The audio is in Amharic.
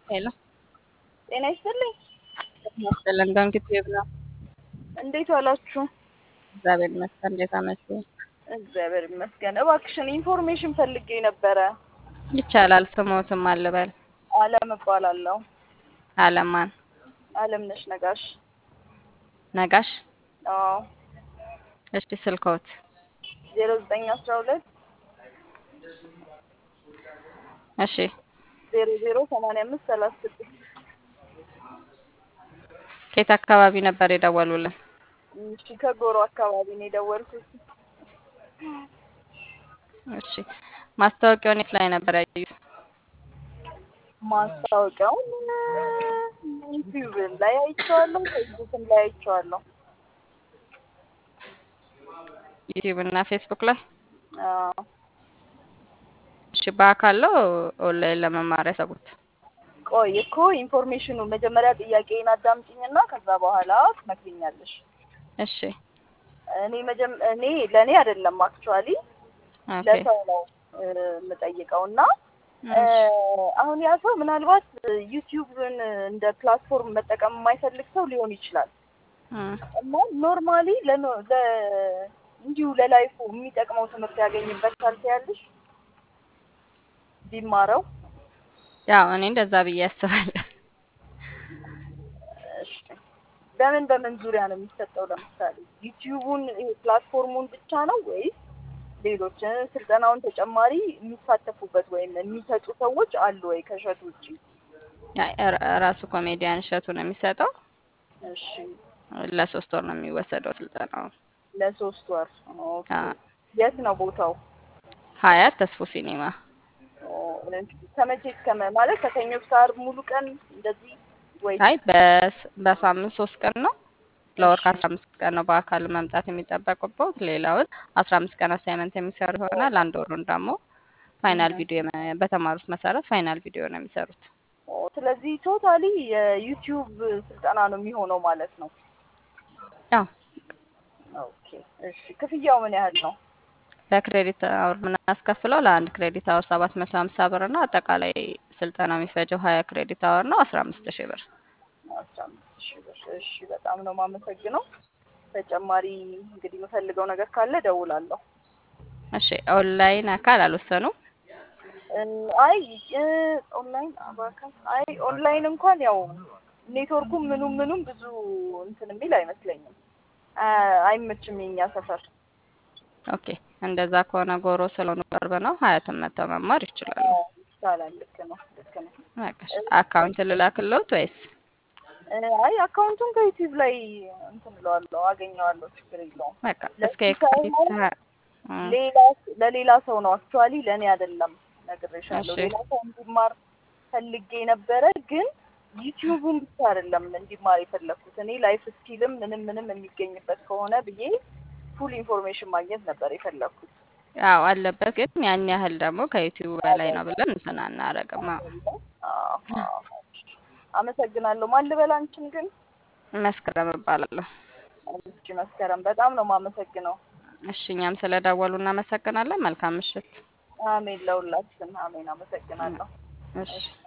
ሄሎ ጤና ይስጥልኝ። ይመስገን በእንግዲህ ይብላ እንዴት ዋላችሁ? እግዚአብሔር ይመስገን። እንዴት አመሹ? እግዚአብሔር ይመስገን። እባክሽን ኢንፎርሜሽን ፈልጌ ነበረ። ይቻላል። ስሞትም አልበል አለም እባላለሁ። አለማን አለምነሽ ነጋሽ። ነጋሽ። አዎ እሺ ስልኮት ዜሮ ዘጠኝ አስራ ሁለት እሺ ዜሮ ዜሮ ሰማንያ አምስት ሰላሳ ስድስት ከየት አካባቢ ነበር የደወሉልን? እሺ ከጎሮ አካባቢ ነው የደወልኩት። እሺ ማስታወቂያውን የት ላይ ነበር ያዩት? ማስታወቂያውን ዩቲዩብ ላይ አይቼዋለሁ፣ ፌስቡክም ላይ አይቼዋለሁ። ዩቲዩብ እና ፌስቡክ ላይ። አዎ እሺ በአካል ነው ኦንላይን ለመማር ያሰቡት? ቆይ እኮ ኢንፎርሜሽኑ መጀመሪያ ጥያቄን አዳምጪኝና ከዛ በኋላ ትመክሪኛለሽ። እሺ እኔ መጀመ እኔ ለእኔ አይደለም አክቹዋሊ ኦኬ ለሰው ነው እ፣ የምጠይቀው እና እ፣ አሁን ያ ሰው ምናልባት ዩቲዩብን እንደ ፕላትፎርም መጠቀም የማይፈልግ ሰው ሊሆን ይችላል እም፣ እና ኖርማሊ ለኖ- ለ እንዲሁ ለላይፉ የሚጠቅመው ትምህርት ያገኝበታል ትያለሽ ቢማረው ያው እኔ እንደዛ ብዬ አስባለሁ። እሺ። በምን በምን ዙሪያ ነው የሚሰጠው? ለምሳሌ ዩቲዩቡን ይሄ ፕላትፎርሙን ብቻ ነው ወይስ ሌሎች እ፣ ስልጠናውን ተጨማሪ የሚሳተፉበት ወይም የሚሰጡ ሰዎች አሉ ወይ ከእሸቱ ውጭ? ያ- ራ- ራሱ ኮሜዲያን እሸቱ ነው የሚሰጠው። እሺ ለሶስት ወር ነው የሚወሰደው ስልጠናው። ለሶስት ወር ኦኬ። አ- የት ነው ቦታው? ሀያት ተስፎ ሲኒማ ኦ፣ ከመቼ እስከ መ- ማለት ከሰኞ እስከ ዓርብ ሙሉ ቀን እንደዚህ ወይ? አይ በስ- በሳምንት ሶስት ቀን ነው። ለወር እሺ ከአስራ አምስት ቀን ነው በአካል መምጣት የሚጠበቅበት። ሌላውን አስራ አምስት ቀን አሳይመንት የሚሰሩ ይሆናል። አንድ ወሩን ደግሞ ፋይናል እም። ቪዲዮ የመ- በተማሩት መሰረት ፋይናል ቪዲዮ ነው የሚሰሩት። ኦ፣ ስለዚህ ቶታሊ የዩቲዩብ ስልጠና ነው የሚሆነው ማለት ነው። ያው ኦኬ እሺ። ክፍያው ምን ያህል ነው? በክሬዲት አወር የምናስከፍለው ለአንድ ክሬዲት አወር ሰባት መቶ ሀምሳ ብር ነው። አጠቃላይ ስልጠና የሚፈጀው ሀያ ክሬዲት አወር ነው አስራ አምስት ሺህ ብር። አስራ አምስት ሺህ ብር። እሺ በጣም ነው የማመሰግነው። ተጨማሪ እንግዲህ የምፈልገው ነገር ካለ እደውላለሁ። እሺ ኦንላይን አካል አልወሰኑም? እ፣ አይ እ፣ ኦንላይን አባካል አይ ኦንላይን እንኳን ያው ኔትወርኩም ምኑም ምኑም ብዙ እንትን የሚል አይመስለኝም። አ፣ አይመችም የኛ ሰፈር። ኦኬ እንደዛ ከሆነ ጎሮ ስለሆኑ ቅርብ ነው። ሀያትን መጥተው መማር ይችላሉ። አዎ፣ ይቻላል። ልክ ነው ልክ ነው። በቃ እሺ። አካውንት ልላክልዎት ወይስ? እ፣ አይ አካውንቱን ከዩቲዩብ ላይ እንትን እለዋለሁ አገኘዋለሁ። ችግር የለውም። በቃ እስከ ለሱ የካቲት ሳይሆን ሀ- እም፣ ሌላ ለሌላ ሰው ነው አክቹዋሊ ለእኔ አይደለም። ነግሬሻለሁ። እሺ ሌላ ሰው እንዲማር ፈልጌ ነበረ፣ ግን ዩቲዩቡን ብቻ አይደለም እንዲማር የፈለግኩት እኔ ላይፍ ስኪልም ምንም ምንም የሚገኝበት ከሆነ ብዬ ፉል ኢንፎርሜሽን ማግኘት ነበር የፈለግኩት። ያው አለበት፣ ግን ያን ያህል ደግሞ ከዩቲዩብ በላይ ነው ብለን እንትን አናረግም። አዎ። አዎ፣ አዎ። አመሰግናለሁ። ማን ልበል አንቺን ግን? መስከረም እባላለሁ። እሺ መስከረም፣ በጣም ነው የማመሰግነው። እሺ እኛም ስለደወሉ እናመሰግናለን። መልካም ምሽት። አሜን፣ ለሁላችን አሜን። አመሰግናለሁ። እሺ እሺ